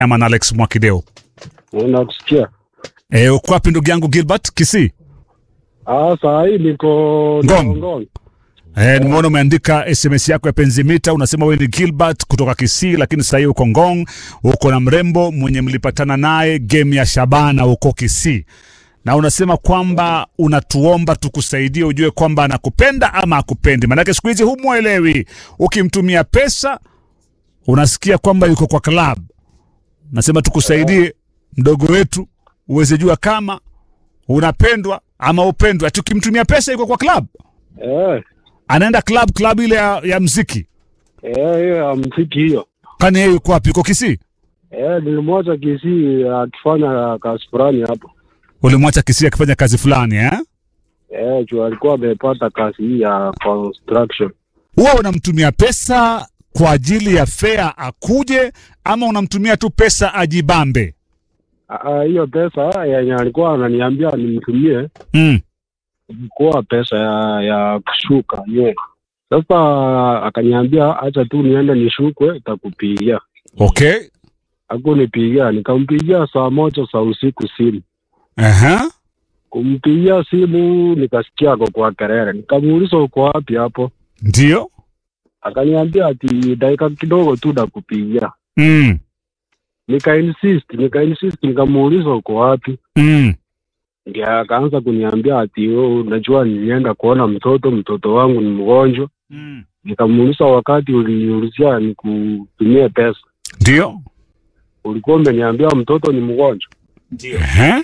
ama na Alex Mwakideo. Nakusikia. E, uko wapi ndugu yangu Gilbert Kisii? Ah, saa hii niko Ngong. Ngong. E, nimeona umeandika SMS yako ya penzi mita, unasema wewe ni Gilbert kutoka Kisii, lakini sasa hivi uko Ngong, uko na mrembo mwenye mlipatana naye game ya Shabana huko Kisii, na unasema kwamba unatuomba tukusaidie ujue kwamba anakupenda ama akupendi, maanake siku hizi humwelewi. Ukimtumia pesa unasikia kwamba yuko kwa club. Nasema tukusaidie mdogo wetu uweze jua kama unapendwa ama upendwa. Ati ukimtumia pesa yuko kwa club Eh, anaenda club club ile ya, ya mziki eh, hiyo ya mziki hiyo. kani yeye yuko wapi yuko Kisii Eh, nilimwacha Kisii akifanya kazi fulani hapo. ulimwacha Kisii akifanya kazi fulani eh Eh, juu alikuwa amepata kazi hii ya construction. huwa unamtumia pesa kwa ajili ya fare akuje ama unamtumia tu pesa ajibambe Ah, ah, hiyo pesa yenye alikuwa ananiambia nimtumie mm. ilikuwa pesa ya ya kushuka ye. Sasa akaniambia acha tu niende nishukwe, takupigia. okay Hakunipigia, nikampigia saa moja za usiku simu. Aha. Kumpigia simu nikasikia ako kwa kelele, nikamuuliza uko wapi hapo, ndio akaniambia ati dakika kidogo tu nakupigia. mm. Nika insist, nika insist, nikamuuliza uko wapi, Mm. ndio akaanza kuniambia ati oh, unajua nilienda kuona mtoto, mtoto wangu ni mgonjwa. Mm. Nikamuuliza wakati uliniulizia nikutumie pesa, ndio ulikuwa umeniambia mtoto ni mgonjwa. Aha.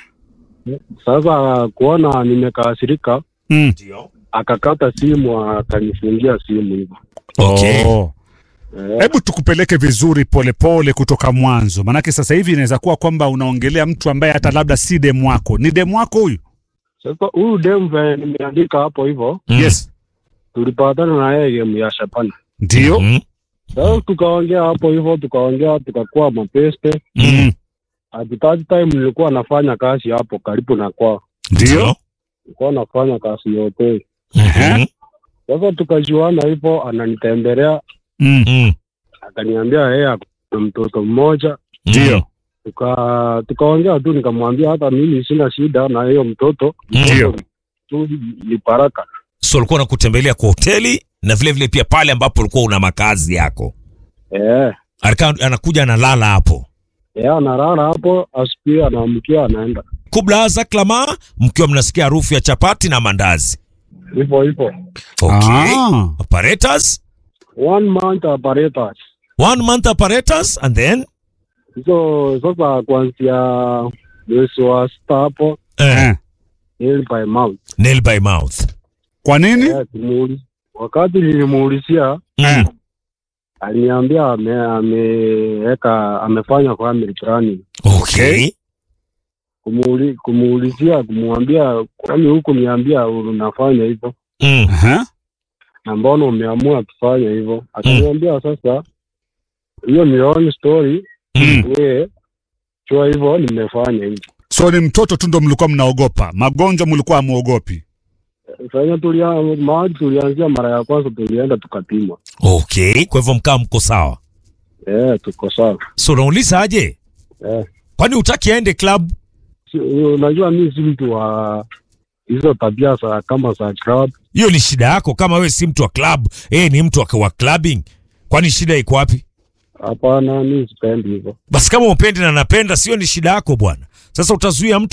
Sasa kuona nimekasirika, Mm. akakata simu, akanifungia simu hivyo. Okay. Oh. Eh, Hebu tukupeleke vizuri polepole pole kutoka mwanzo, manake sasa hivi inaweza kuwa kwamba unaongelea mtu ambaye hata labda si demu wako. Ni demu wako huyu? Sasa huyu dem venye nimeandika hapo hivyo, Mm. Yes, tulipatana na yeye game ya Shabana. ndio. Mhm. Sasa tukaongea hapo hivyo, tukaongea tukakuwa mapeste. Mm. At that time nilikuwa nafanya kazi hapo karibu na kwao, Ndio. nilikuwa nafanya kazi ya hoteli. Mhm. Sasa tukajuana hivyo, ananitembelea Mm. Mm. akaniambia yeye ako na mtoto mmoja. Ndio. Tuka tukaongea tu, nikamwambia hata mimi sina shida na hiyo mtoto, Ndio. tu ni baraka. So ulikuwa unakutembelea kwa hoteli na vile vile pia pale ambapo ulikuwa una makazi yako. Eh, Alika- anakuja analala hapo. yeye analala hapo, asubuhi anaamkia anaenda Kubla za klama mkiwa mnasikia harufu ya chapati na mandazi. hivyo hivyo. Okay. Ah. Apparatus, One month apparatus. one month apparatus and then hizo sasa kuanzia mwezi wa sita hapo eh, Eh. nail by mouth. nail by mouth. Kwa nini? Eh, tumuuliz- wakati nilimuulizia Mm. aliniambia ame- ameweka amefanya family planning. Okay. Kumuuli, kumuulizia kumwambia kwani huku niambia unafanya hivyo Mm. Aha. na mbona umeamua kufanya hivyo? Akaniambia sasa hiyo ni own story, Mm. wewe chua hivyo nimefanya hivyo. So ni mtoto tu ndo mlikuwa mnaogopa, magonjwa mlikuwa hamuogopi. Sasa tulia mahali tulianzia mara ya kwanza tulienda tukapimwa. Okay. Kwa hivyo mkaa mko sawa. Eh, tuko sawa. So unauliza aje? Eh. Kwani utaki aende club? Si- unajua mi si mtu wa hizo tabia za kama za club. Hiyo ni shida yako. Kama wewe si mtu wa club, eh, ni mtu wa, wa clubbing. Kwani shida iko wapi? Hapana, mi sipendi hivyo. Basi kama upendi na napenda, sio ni shida yako bwana. Sasa utazuia mtu